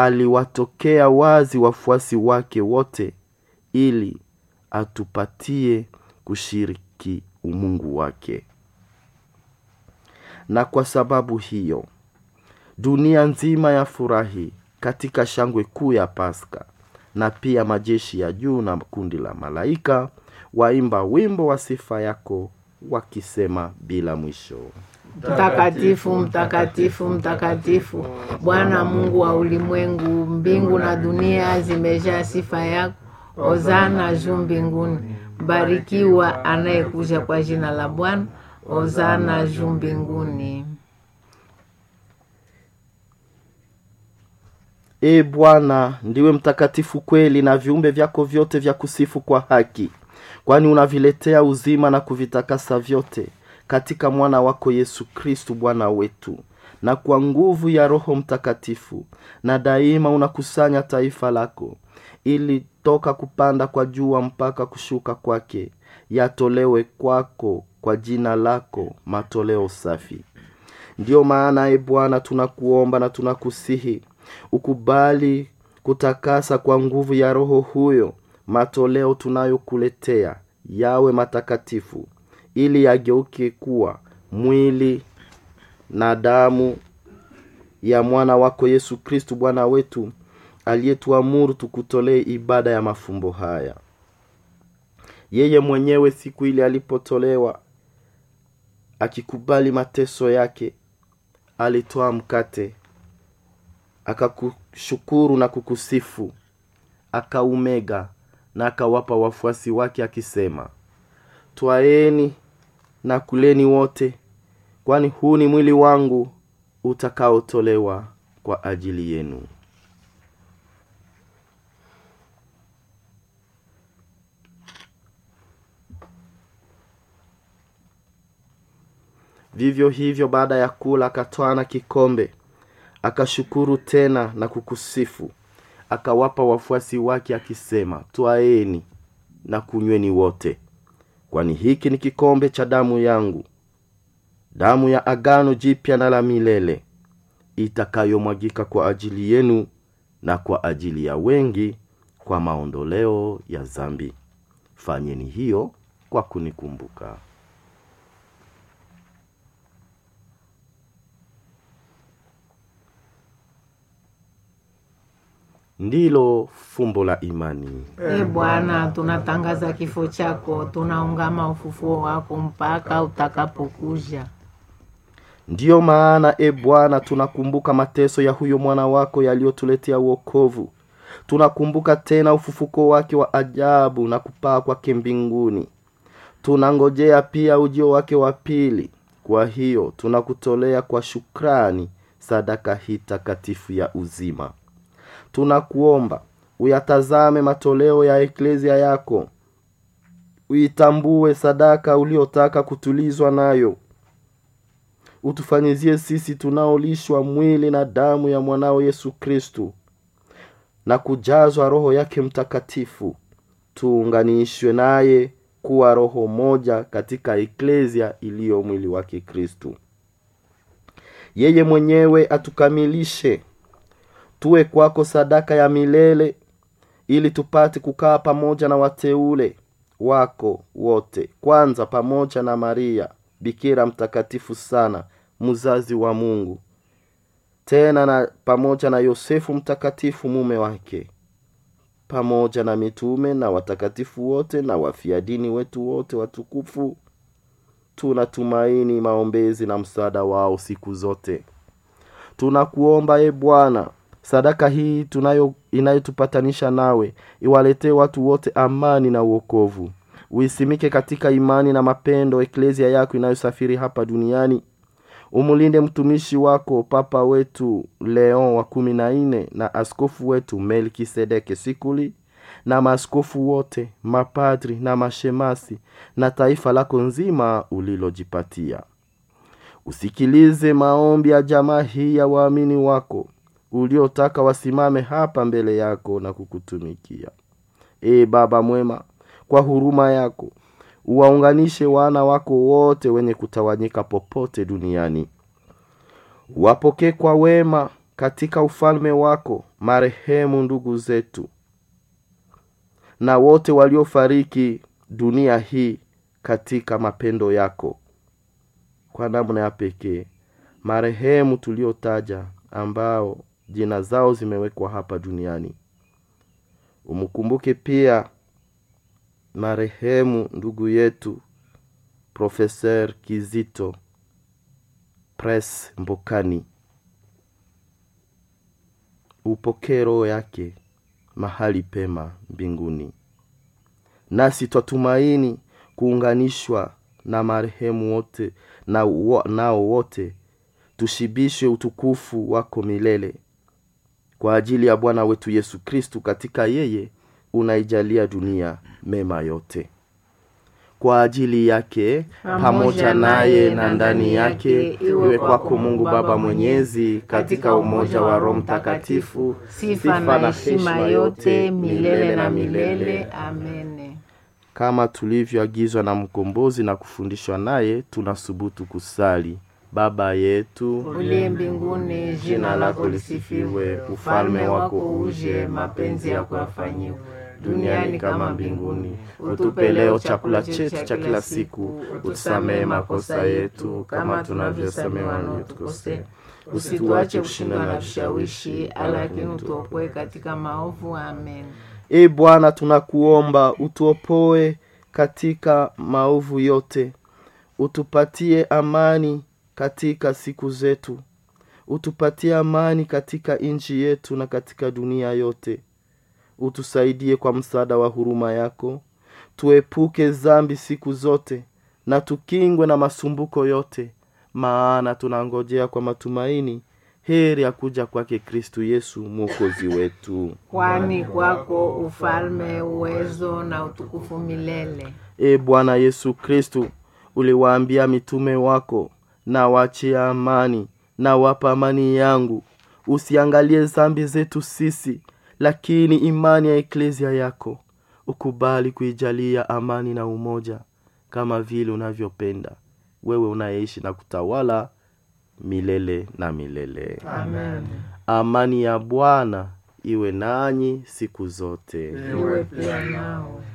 aliwatokea wazi wafuasi wake wote ili atupatie kushiriki umungu wake na kwa sababu hiyo dunia nzima ya furahi katika shangwe kuu ya paska na pia majeshi ya juu na kundi la malaika waimba wimbo wa sifa yako wakisema bila mwisho Mtakatifu, mtakatifu, mtakatifu, Bwana Mungu wa ulimwengu, mbingu na dunia zimejaa sifa yako. Hosana juu mbinguni, barikiwa anayekuja kwa jina la Bwana. Hosana juu mbinguni. e bwana ndiwe mtakatifu kweli na viumbe vyako vyote vya kusifu kwa haki kwani unaviletea uzima na kuvitakasa vyote katika mwana wako yesu kristu bwana wetu na kwa nguvu ya roho mtakatifu na daima unakusanya taifa lako ili toka kupanda kwa jua mpaka kushuka kwake yatolewe kwako kwa jina lako matoleo safi ndiyo maana e bwana tunakuomba na tunakusihi ukubali kutakasa kwa nguvu ya roho huyo matoleo tunayokuletea yawe matakatifu ili yageuke kuwa mwili na damu ya mwana wako yesu kristu bwana wetu aliyetuamuru tukutolee ibada ya mafumbo haya yeye mwenyewe siku ile alipotolewa akikubali mateso yake alitoa mkate akakushukuru na kukusifu akaumega na akawapa wafuasi wake akisema twaeni na kuleni wote kwani huu ni mwili wangu utakaotolewa kwa ajili yenu vivyo hivyo baada ya kula akatwaa na kikombe akashukuru tena na kukusifu akawapa wafuasi wake akisema twaeni na kunyweni wote kwani hiki ni kikombe cha damu yangu damu ya agano jipya na la milele itakayomwagika kwa ajili yenu na kwa ajili ya wengi kwa maondoleo ya zambi fanyeni hiyo kwa kunikumbuka ndilo fumbo la imani E Bwana, tunatangaza kifo chako, tunaungama ufufuo wako mpaka utakapokuja. ndiyo maana e bwana tunakumbuka mateso ya huyo mwana wako yaliyotuletea uokovu tunakumbuka tena ufufuko wake wa ajabu na kupaa kwake mbinguni tunangojea pia ujio wake wa pili kwa hiyo tunakutolea kwa shukrani sadaka hii takatifu ya uzima tunakuomba uyatazame matoleo ya eklezia yako uitambue sadaka uliotaka kutulizwa nayo utufanyizie sisi tunaolishwa mwili na damu ya mwanao yesu kristu na kujazwa roho yake mtakatifu tuunganishwe naye kuwa roho moja katika eklezia iliyo mwili wake kristu yeye mwenyewe atukamilishe tuwe kwako sadaka ya milele ili tupate kukaa pamoja na wateule wako wote kwanza pamoja na maria bikira mtakatifu sana mzazi wa mungu tena na pamoja na yosefu mtakatifu mume wake pamoja na mitume na watakatifu wote na wafia dini wetu wote watukufu tunatumaini maombezi na msaada wao siku zote tunakuomba e bwana sadaka hii tunayo inayotupatanisha nawe iwaletee watu wote amani na uokovu uisimike katika imani na mapendo eklezia yako inayosafiri hapa duniani umulinde mtumishi wako papa wetu leon wa kumi na nne na askofu wetu melkisedeke sikuli na maaskofu wote mapadri na mashemasi na taifa lako nzima ulilojipatia usikilize maombi ya jamaa hii ya waamini wako uliotaka wasimame hapa mbele yako na kukutumikia ee baba mwema kwa huruma yako uwaunganishe wana wako wote wenye kutawanyika popote duniani wapokee kwa wema katika ufalme wako marehemu ndugu zetu na wote waliofariki dunia hii katika mapendo yako kwa namna ya pekee marehemu tuliotaja ambao jina zao zimewekwa hapa duniani umkumbuke pia marehemu ndugu yetu profeser kizito pres mbokani upokee roho yake mahali pema mbinguni nasi twatumaini kuunganishwa na marehemu wote na wo, nao wote tushibishwe utukufu wako milele kwa ajili ya bwana wetu yesu kristu katika yeye unaijalia dunia mema yote kwa ajili yake pamoja naye na ndani yake iwe kwako mungu baba mwenyezi katika umoja wa roho mtakatifu sifa na heshima yote milele na milele amene kama tulivyoagizwa na mkombozi na kufundishwa naye tunasubutu kusali baba yetu uliye mbinguni jina lako lisifiwe ufalme wako uje mapenzi yako yafanyiwe duniani kama mbinguni utupe leo chakula chetu cha kila siku utusamehe makosa yetu kama tunavyosamehe waliotukosea usituache kushindwa na vishawishi lakini utuokoe katika maovu amen e bwana tunakuomba utuopoe katika maovu yote utupatie amani katika siku zetu utupatie amani katika nchi yetu na katika dunia yote utusaidie kwa msaada wa huruma yako tuepuke zambi siku zote na tukingwe na masumbuko yote maana tunangojea kwa matumaini heri ya kuja kwake kristu yesu mwokozi wetu kwani kwako ufalme uwezo na utukufu milele e bwana yesu kristu uliwaambia mitume wako na wachia amani na wapa amani yangu usiangalie zambi zetu sisi lakini imani ya eklezia yako ukubali kuijalia amani na umoja kama vile unavyopenda wewe unayeishi na kutawala milele na milele amen amani ya bwana iwe nanyi siku zote iwe pia nao